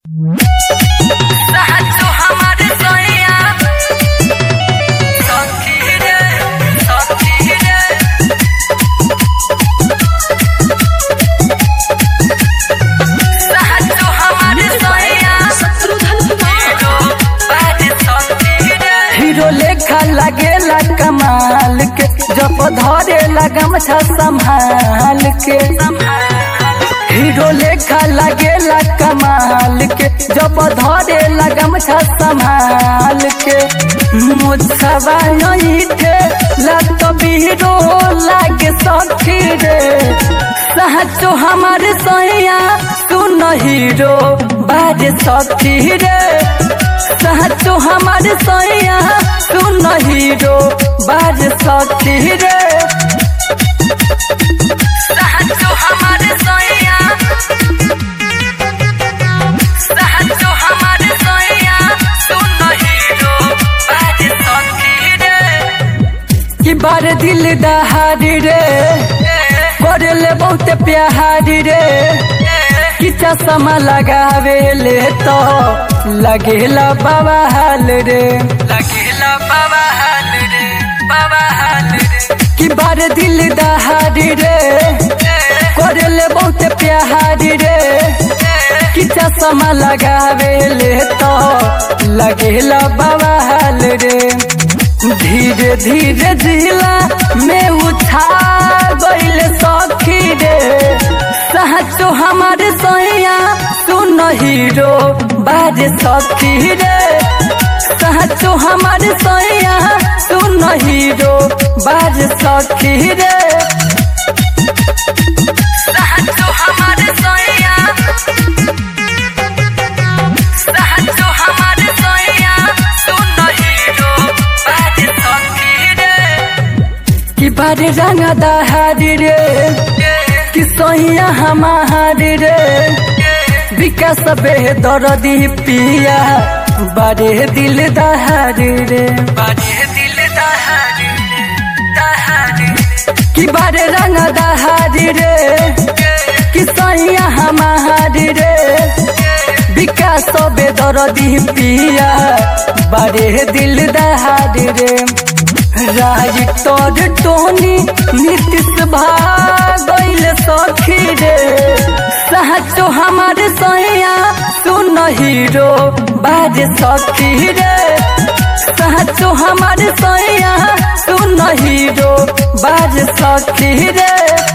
साचो हमर सैया सखी रे सखी रे साचो हमर सैया हीरो बाज सखी रे हीरो लेखा लगेला कमाल के जब धरे लगम छ संभाल के हीरो लेखा लगेला कमाल के जब धरे लगम छ संभाल के मुझसवा नहीं थे लत हीरो लागे सखी रे सहचो हमार सैया सुन हीरो बाज सखी रे सहचो हमार सैया सुन हीरो बाज सखी रे साचो हमर सैया साचो हमर सैया सुन हीरो बाज सखी रे कि बार दिल दहाड़ी रे करे ले बहुत प्यारी रे कि चश्मा लगावे ले तो लगेला बाबा हाल रे लगेला बाबा हाल रे बाबा हाल रे कि बार दिल दहाड़ी रे करे ले बहुत प्यारी रे कि चश्मा लगावे ले तो लगेला बाबा हाल रे धीरे धीरे जिला में उठा गईल सखी रे सहचो हमार सैया सुन हीरो बाज सखी रे सहचो हमार सैया सुन हीरो बाज सखी रे साचो हमर सैया साचो हमर सैया सुन हीरो बाज सखी रे कि बारे रंग दहारी रे कि सैया हमारी रे विकास बे दरदी पिया बारे दिल दहारी रे बाजे दिल दहाड़ी रे दहाड़ी कि बारे रंग दहारी रे कि सैया हमारी रे विकास बे दरदी पिया बारे दिल दहारी रे राज तोर टोनी नीतीश भागल सखी रे सहचो हमार सैया सुन हीरो बाज सखी रे सहचो हमार सैया सुन हीरो बाज सखी रे